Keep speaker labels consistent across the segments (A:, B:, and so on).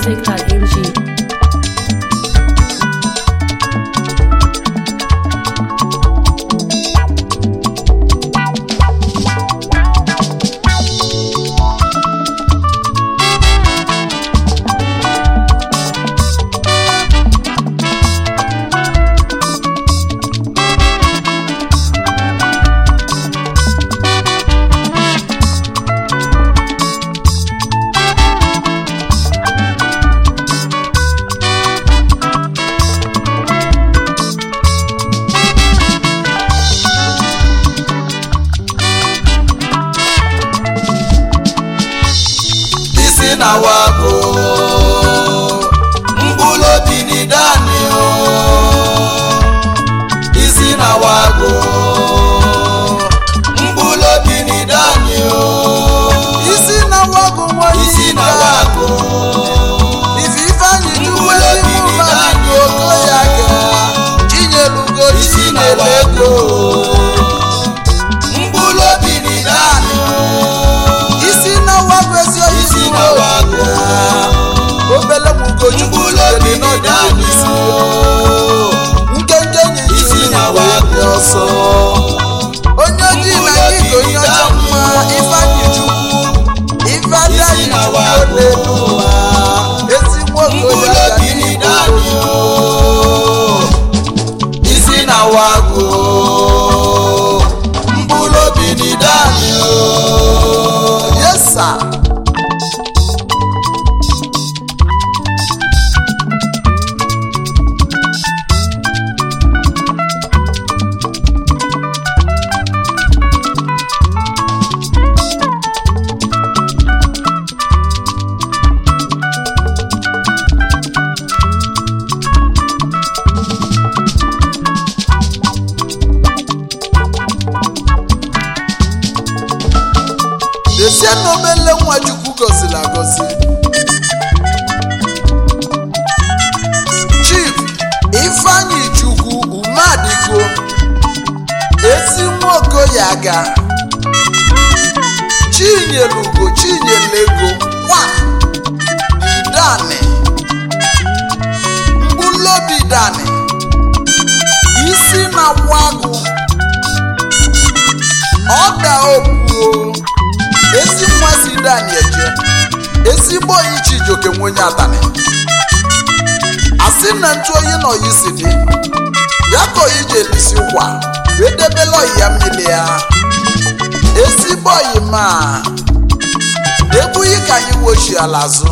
A: nigermusic.ng.
B: isi na wago mkpụrụ obi ni dani o isi na wago mkpụrụ obi ni dani o
C: isi na wago nwa
B: isi na wago
C: ife ifeanyị
B: Mkpụrụ
C: juwe
B: obi
C: n'ime
B: dị
C: mmadụ
B: naanị
C: oko ya ga chinyelugo
B: isi na
C: chinyere
B: wago
C: ego
B: mkpụrụ obi ni dani o
C: isi na wago ezi oyi
B: isi na wago
C: obele mugochukwu
B: mkpụrụ obi
C: jidere
B: ni dani
C: n'ọdịnihu
B: o
C: nkenke nyi
B: Isi
C: jiri
B: na
C: na
B: wago.
C: ọsọ onye ojii na gị ka onye ọcha mma ifeanyị chukwu ife adaghị
B: Isi na
C: chukwu
B: wago.
C: n'elu ụwa ezi nwoke
B: mkpụrụ
C: ya ga
B: obi ni
C: n'ihu
B: dani o isi na wago mkpụrụ obi ni dani o
C: yesa desie na obele nwa chukwu gọziri agọzi chief ifeanyị chukwu umadigo ezi nwaokoya ga chinyelugo chinyelego nwa idani mgbulobi dani isi na wagụ ọda opuo ezi nwa si dani eje ezigbo oyi chijoke nwenye atani asị na ntụ oyi na oyi si dị ya ka oyi ji elisi ụkwa wee debela oyi ya mmiri ya ezigbo oyi ma ebughị ka anyị wochi ala azụ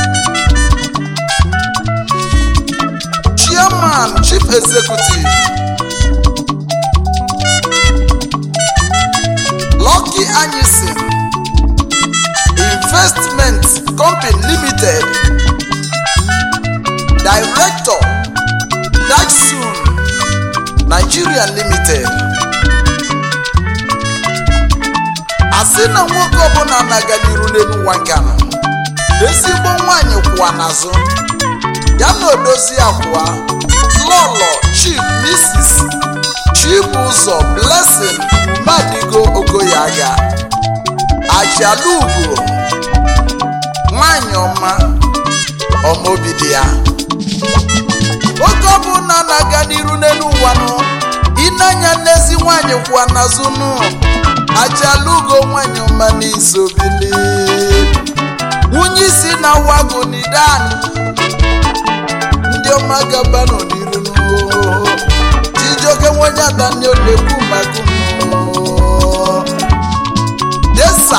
C: chairman chief executive Lucky Anyịsin Investment Company Limited Director Dachsun Nigeria Limited asị na nwoke ọbụla na-aga n'iru n'elu ụwa nganụ ezigbo nwanyị kwụwa n'azụ ya na odozi akwụwa lọlọ chief mrs chibụzọ blessing umadigo ogoyaga ajalugo nwanyị ọma ọmaobi dị ya oge ọbụla na-aga n'iru n'elu ụwa nụ ịnanya n'ezi nwanyị kwụwa n'azụ nụ ajalugo nwanyị ọma n'isobili nwunye isi na wago n'idan ndị ọma gaba n'oniru nụ chijioke nwenye adani olekwu maka unu desa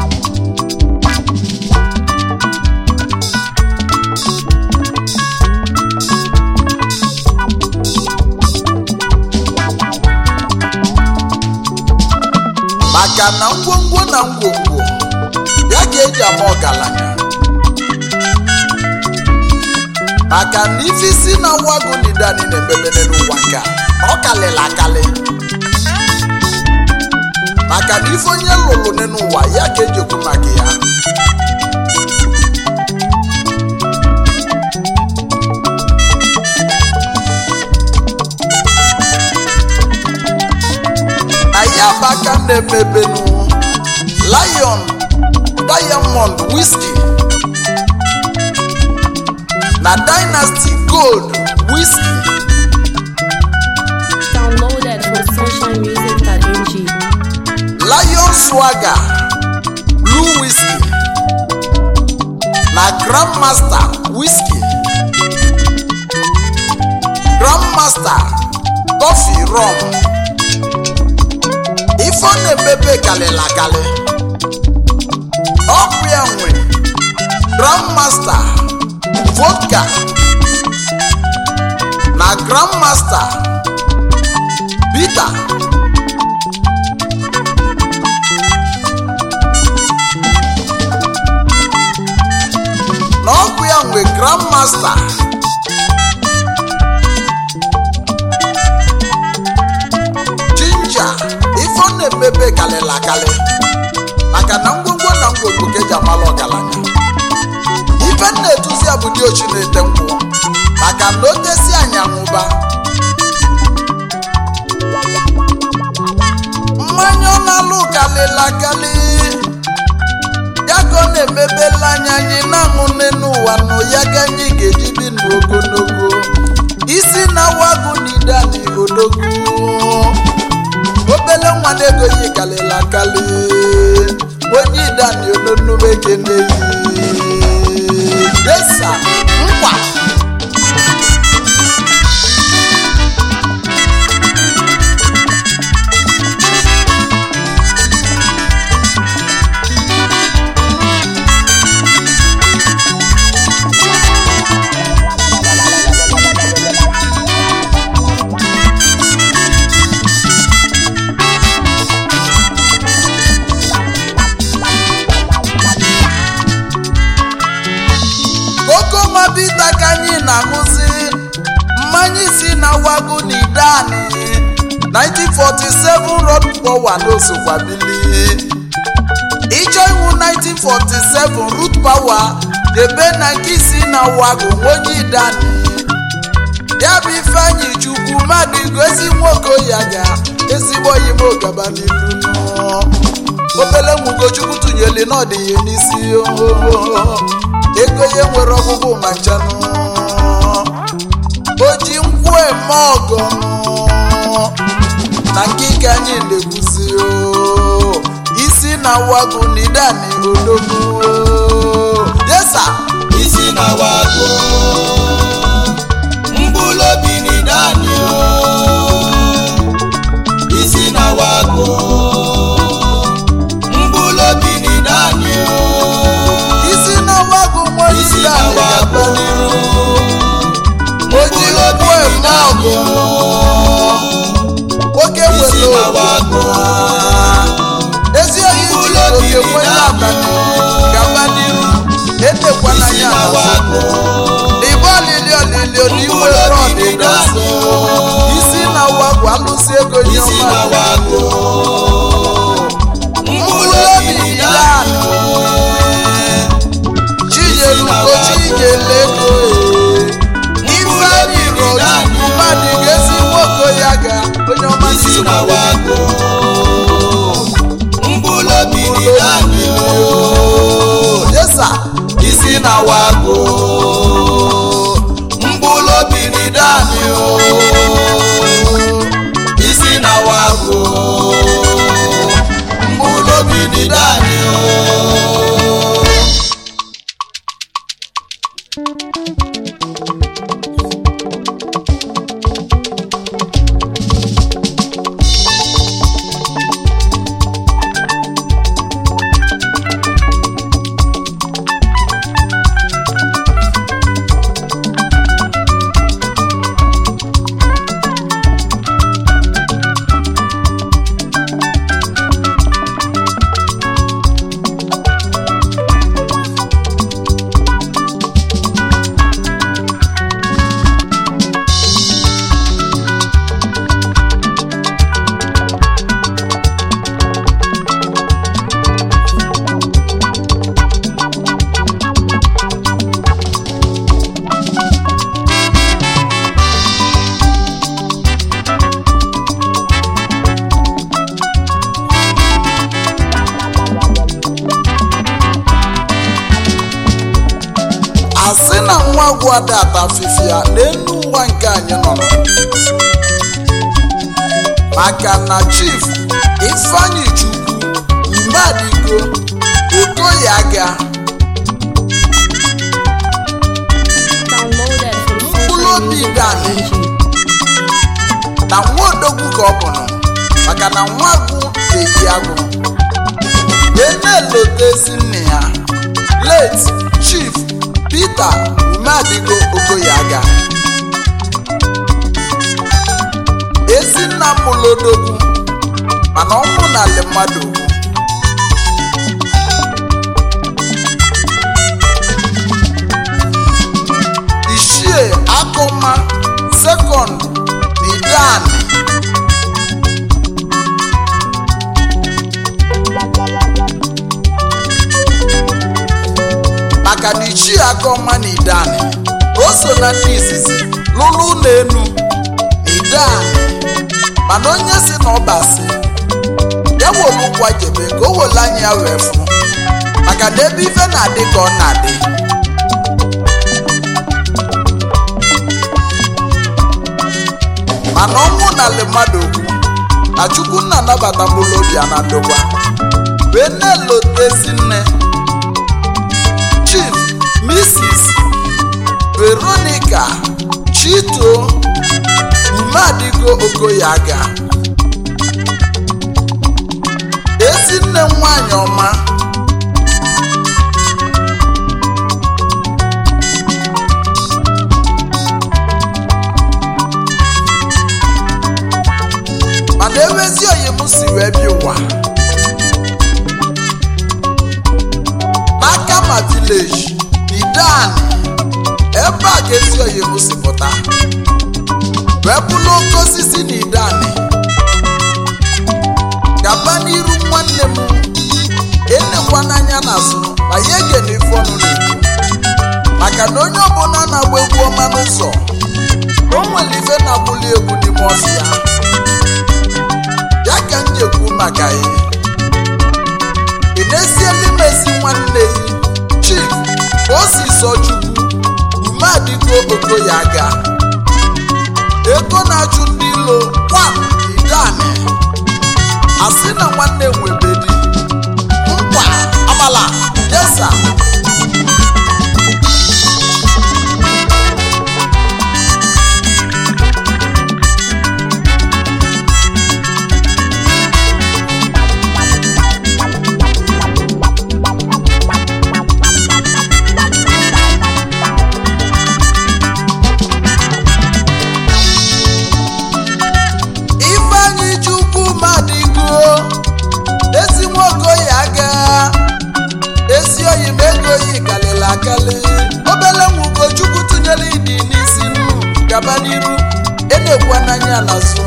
C: maka na ngwongwo na ngwongwo ya ga eji ama ọgaranya maka na ife isi na wago nidani na-emebere n'ụwa nke a ọ kalịla akali maka na ife onye lụrụ n'ụwa ya ka ejekwu maka ya aka na-emebenu lion diamond whisky na dynasty gold whisky
A: Downloaded from sunshinemusic.ng.
C: lion swagger blue whisky na grandmaster whisky grandmaster coffee rum ife ọ na-emebe kalịla akali ọkụ ya nwe grandmaster vodka na grandmaster bitter na ọkụ ya nwe grandmaster jinja ife ọ na-emebe kalịla akali maka na ngwongwo na ngwongwo ka eji amala ọgaranya ife m na-etuzi ya bụ dị ochi na-ete nkwụ maka na o tesi anya nwụba mmanya ọ na-alụ kalịla akali ya ka ọ na-emebela anya anyị na-aṅụ n'ụwa nụ ya ka anyị ga-eji dị ndụ ogologo isi na-awagụ n'idani odogwu obele nwa na-ego yi kalịla akali onye idani ononume keneyi desa nkwa koko mabita ka anyị na-aṅụzi mmanya isi na wago na idani 1947 rod power n'osokwa bili ịchọ iwu 1947 root power debe na nke isi na wago onye idani ya bụ ifeanyị chukwu mmadụ gozi nwoke ya ga ezigbo yim ogaba n'ilu nọ obele nwugochukwu tụnyeli n'ọdịghị n'isi ohoho ego ya nwere ọgwụgwụ ma nchanụ o ji nkwụ eme ọgọ na nke ike anyị na-ekwuzi o isi na wago na idani odogwu desa
B: isi na wago mkpụrụ obi ni daniel isi na wago mkpụrụ obi ni daniel
C: isi na wago nwa
B: isi na
C: idani
B: wago
C: o ji nkwụ eme ọgọ nwoke
B: isi
C: nwere
B: na wago
C: ezi oyi ji oke nwere abalị gaba n'iru etekwana
B: isi
C: ya
B: na
C: n'azụ.
B: wago
C: n'igbe olili olili n'igwe rọdịda isi na wagwu alụsị ego nye
B: isi na
C: ọma
B: wago
C: mkpụrụ obi ile anụ chinyelugo chinyele ego ifeanyị rochukwu mmadụ ga-esi nwoke ya ga onye ọma
B: isi
C: si
B: na wago mkpụrụ obi ni daniel
C: yesa
B: isi na wago mkpụrụ obi ni daniel isi na wago
C: asị na nwa agwụ ada ata afịfịa n'elu ụwa nke anyị nọ nọ. maka na chief ifeanyi chukwu umedigo okoye aga
A: Downloaded from
C: Mkpụrụ obi Dani.
A: socialmusic.ng.
C: na nwa odogwu ka ọ bụrụ maka na nwa agwụ na-eyi agwụ wee na-elotezi nne ya late chief peter umedigo okoye aga ezi nna m mụrụ odogwu mana ọnwụ n'ala mmadụ ugwu ichie akụma sekọnd n'idani maka na ichie akụma n'idani o so na ndị izizi lụrụ ụlọ enu n'idani mana onye si na ọbasi ya wolu kwajebe ka o wolu anya ya wee fụ maka na ebe ife na-adị ka ọ na-adị mana ọnwụ n'ala mmadụ okwu na chukwu nna anabata mkpụrụ obi a na ndokwa wee na-elotezi nne chief mrs veronica chito umadigo okoyaga ezi nne m nwanyị ọma mana ewezi oyi m si wee bịa ụwa n'aka ma vileji idan ebe a ka ezi oyi m si pụta wee bụrụ oke osisi na idani gaba n'iru nwanne m enekwa n'anya n'azụ ma ya ege na ife ọnụ na-ekwu maka na onye ọbụla na-agba egwu ọma n'ụzọ o nwere ife na-agbuli egwu n'ime ọfịa ya ka m ji ekwu maka ya ị na-esiela imezi nwanne ya chief ka o si sọ chukwu ume adịgo okoye aga ego na-achụ ndị ilo kwa idani asị na nwanne nwebedi nkwa amala yesa ifeanyi chukwu madigo ezi nwoke oyi aga ezi oyi ma ego oyi kalịla akali obele nwugo chukwu tụnyere idi n'isi nnu gaba n'iru enekwa n'anya n'azụ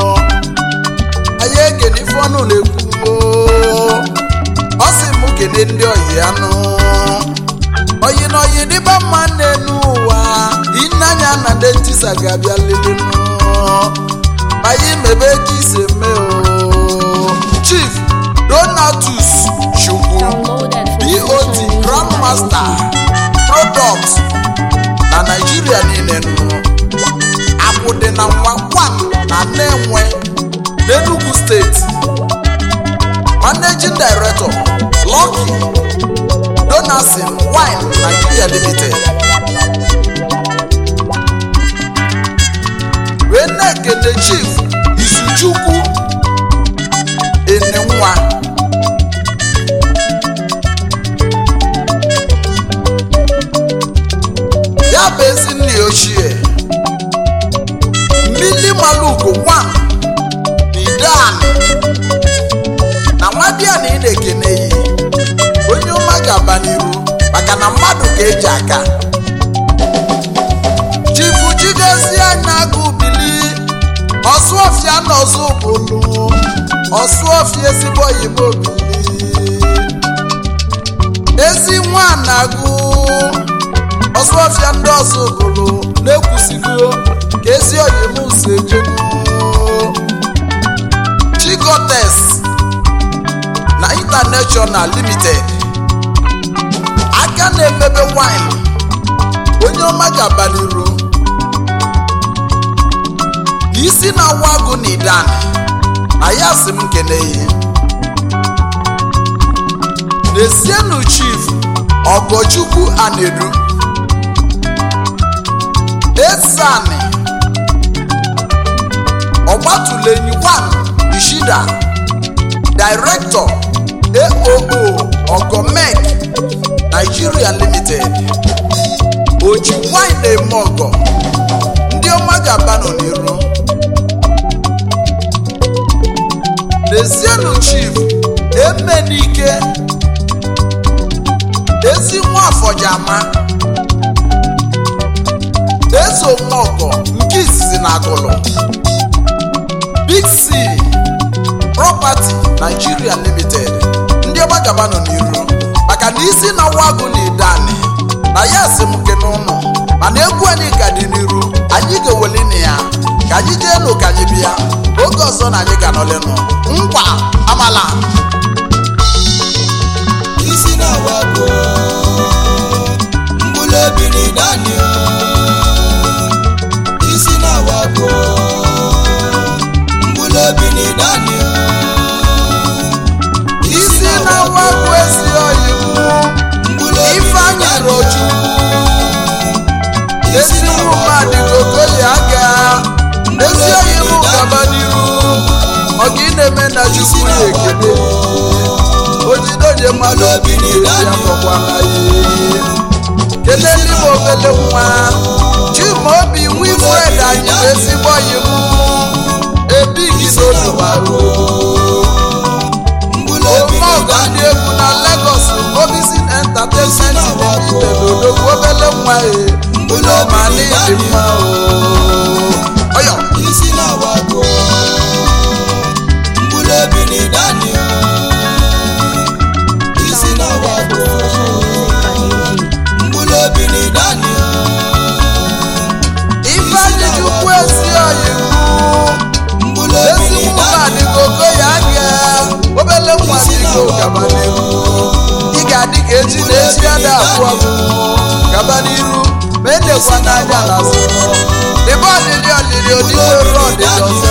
C: anyị ege n'ife ọnụ na-ekwu ọ sị m kene ndị oyi anụ oyi na oyi dịba mma n'enu ụwa ịnanya na ndị ntisa ga-abịa lelenụ anyị mebe ka ise mee o chief donatus chukwu
A: Downloaded from
C: dot
A: socialmusic.ng.
C: grandmaster product na naijiria niile nụ akwụdị na nwakwam na na-enwe n'enugu steeti managing director lucky donasin wine nigeria limited wee na-ekele chief izuchukwu enenwa ya bụ ezi nna ya ochie mmili malugo nwa idan na nwadịa na ị na-ekene yi onye ọma ga-aba n'iru maka na mmadụ ga-eji aka chifu chigozie anya agụ bili ọsụọfịa na ọzọ bụlụ ọsụọfịa ezigbo oyibo bili ezi nwa na-agụ ọsụọfịa ndị ọzọ bụlụ na-ekwusigo ka ezi oyim si ejenu chigotes na international limited aka na-emebe wine onye ọma ga-aba n'iru isi na-awa agụ na idani na ya sị m keneghị n'esienu chief ọgọchukwu anedu esani ọgbatulenyi 1 ishida director aoo ogomek nigeria limited oji wine eme ọgọ ndị ọma ga-aba nọ n'iru lezienụ chief emenike ezi nwafọjama ezomọgọ nke izizi na agụlụ big c property nigeria limited ndị ọma gaba nọ n'iru maka na isi na wagụ na idani na ya si m ke n'ụlọ mana egwu anyị ka dị n'iru anyị ga-eweli na ya ka anyị jee nụ ka anyị bịa oge ọzọ na anyị ga-anọlenụ nkwa amala
B: isi na-awago mkpụrụ obi na ịdani isi na-awago mkpụrụ obi na ịdani
C: isi na wagụ ezi oyi
B: mkpụrụ obi
C: ifeanyị roju ezi mmadụ gogoyi aga ezi oyi m gaba n'iru ọga ị na-eme na chukwu ya ekele ojidoje mmadụ obi na-eri akọkwana ya kelee ndị m obele nwa chimaobi wilfred anyị bụ ezigbo oyi m ebighi n'odomaru
B: mkpụrụ obi na
C: omeọga ndị egwu na lagos obisin entertainment limited odogwu obele nwa e ụlọ ma n'ịdị mma o ọyọ
B: isi na-awago mkpụrụ obi na ịdani isi na-awago mkpụrụ obi na ịdani
C: ifeanyị chukwu ezi oyi
B: mkpụrụ
C: mụ
B: obi
C: ezi
B: na
C: mma
B: ịdani
C: dịgogo ya ga obele nwa dịgo gaba n'iru ị ga-adị ka echi na echi ya da abụ abụ gaba n'iru ma edekwa n'anya na azụ dịbe ọlịlị ọlịlị odịbe ruo ọdịdị ọzọ